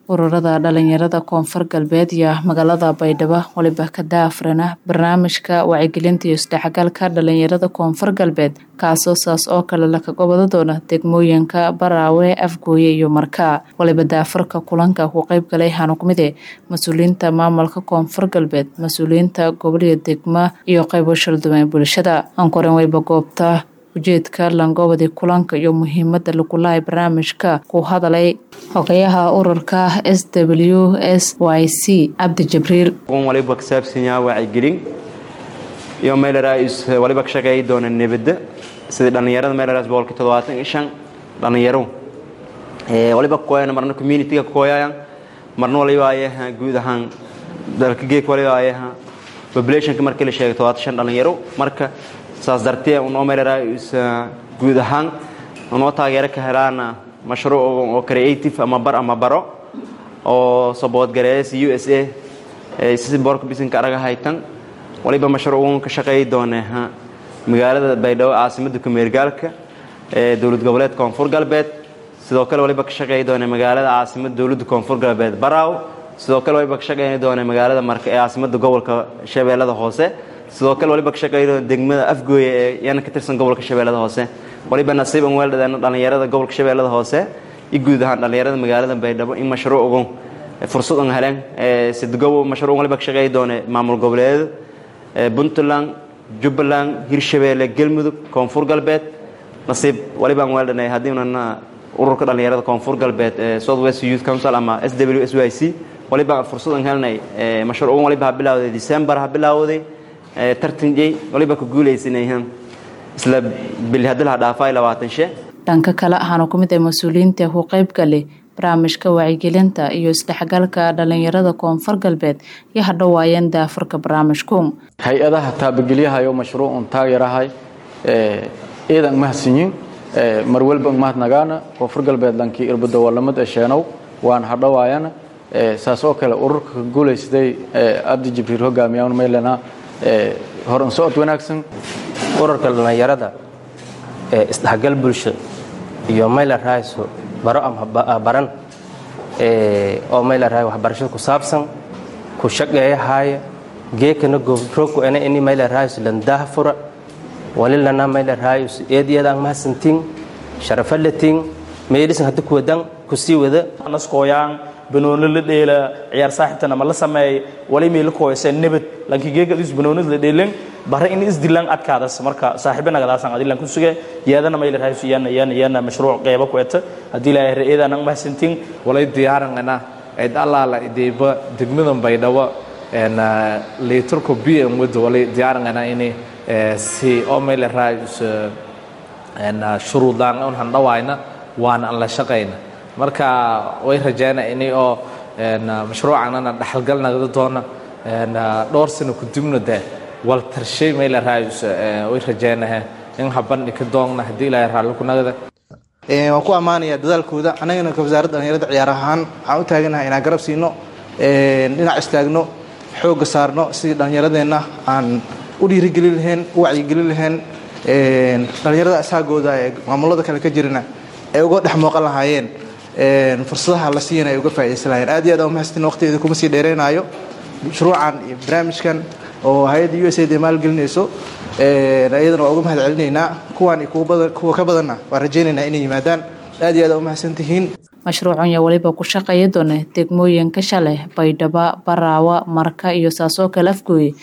ururada dhalinyarada koonfur galbeed iyo magaalada baydhabo waliba ka daafrana barnaamijka wacyigelinta iyo isdhexgalka dhalinyarada koonfur galbeed kaasoo saas oo kale lakaga wada doona degmooyinka baraawe afgooye iyo markaa waliba daafurka kulanka ku qeyb galay hanuqmide mas-uuliyiinta maamulka koonfur galbeed mas-uuliyiinta gobolyo degma iyo qeybo shalduwan bulshada ankoren wayba goobta ujeedka langobadi kulanka iyo muhiimada lagulahay barnaamijka ku hadalay xogayaha ururka s w s y c cabdi jibriil waliba ka saabsan yaha wacyigelin iyo meelrs waliba ka shaqeeyi doona nabadda sidii dhallinyarada meelrs boqolki toddobaatan iyo shan dhallinyaro waliba kakooyan marna communitiga kakooyayan marna waliba ayaha guud ahaan dalka geek waliba ayaha populationka markii la sheegay toddobaatan shan dhallinyaro marka saas dartee unoo meelrs guud ahaan unoo taageero ka helaana mashruuc oo creative ama bar ama baro oo saboodgarees u s a si boorka bisinka araga haytan waliba mashruuc ka shaqeeyi doone magaalada baydhabo caasimadda kumeergaalka ee dowlad goboleed koonfur galbeed sidoo kale waliba ka shaqeeyi doone magaalada caasimada dowladda koonfur galbeed baraaw sidoo kale waliba ka shaqeyn doone magaalada marka ee caasimada gobolka shabeellada hoose sidoo kale waliba ka shaqeey doone degmada afgooye ee yana ka tirsan gobolka shabeellada hoose waliba nasiib an weeldhadeen dhallinyarada gobolka shabeellada hoose iyo guud ahaan dhallinyarada magaalada baydhabo in mashruucgu fursad an heleen sidgobo mashruuc waliba ka shaqeeyi doone maamul goboleedyada puntland jubbaland hirshabeelle galmudug koonfur galbeed nasiib waliba an weeldhanay haddiinan ururka dhallinyarada koonfur galbeed ee south west youth council ama s w s y c waliba fursad an helinay mashruucgan waliba ha bilawday december ha bilawday tartanjey waliba ka guulaysanay isla bili hadii laha dhaafay labaatan she dhanka kale ahaana ku mid ah mas-uuliyiinta ku qeyb galay barnaamijka wacyigelinta iyo isdhexgalka dhalinyarada koonfur galbeed iyo hadhowaayeen daafurka barnaamijku hay-adaha taabagelyahayo mashruucun taageerahay ciidan mahadsanyiin mar walba mahadnagaana koonfur galbeed lankii irbado walamad esheenow waan hadhowaayana saas oo kale ururka ka guulaysaday abdi jibriil hogaamiya maylana horan socod wanaagsan ururka dhallinyarada ee isdhexgal bulsho iyo mayla raayso baro ama baran oo mayla raay waxbarashada ku saabsan ku shaqeeyahaaya geekana gobroko ena ini mayla raayso landaha fura walilana mayla raayso eediyadaan mahadsantiin sharafalatiin meelisan hadda kuwadan kusii wada naskooyaan banooni la dheela ciyaar saaxiibtana ma la sameey wali meela kooysa nabad lanki geegadis banoonid la dheelen bare in isdilaan adkaadas marka saaxiibanagadaasaan adilan ku suge yaadana mayla raayso yana yana yana mashruuc qeyba ku eta haddii ilaahay ra-eedaan ang mahadsantiin walay diyaarangana cid allaala ideyba degmadan baydhabo liitarko b m wada walay diyaarangana ini si oo mayla raayso shuruudaan un handhawaayna waana an la shaqayna marka way rajeyna ini oo mashruucanana dhaxalgal nagda doona dhowr sano kudibna dee wal tarshay mayla raayso way rajeynahe in habandhi ka doonna haddii ilaahay raalli ku nagda waan ku ammaanayaa dadaalkooda annagana ka wasaaradda dhalinyarada ciyaar ahaan waxaan u taaganahay inaan garab siino dhinac istaagno xoogga saarno sidii dhallinyaradeenna aan u dhiirigelin lahayn u wacyigelin lahayn dhallinyarada asaagooda ee maamulada kale ka jirana ay uga dhex mooqan lahaayeen fursadaha la siiyana ay uga faa'idaysan lahayeen aad iyo aad aan umahadsantin waqtigeeda kuma sii dheereynayo mashruucan iyo barnaamijkan oo hay-adda u s aid ay maalgelinayso iyadana waa uga mahad celinaynaa kuwaan iyo kuwa ka badanna waan rajaynaynaa inay yimaadaan aad iyo aad aan umahadsan tihiin mashruucan yaa waliba ku shaqeeya doona degmooyinka shale baydhabo baraawa marka iyo saasoo kale afgooye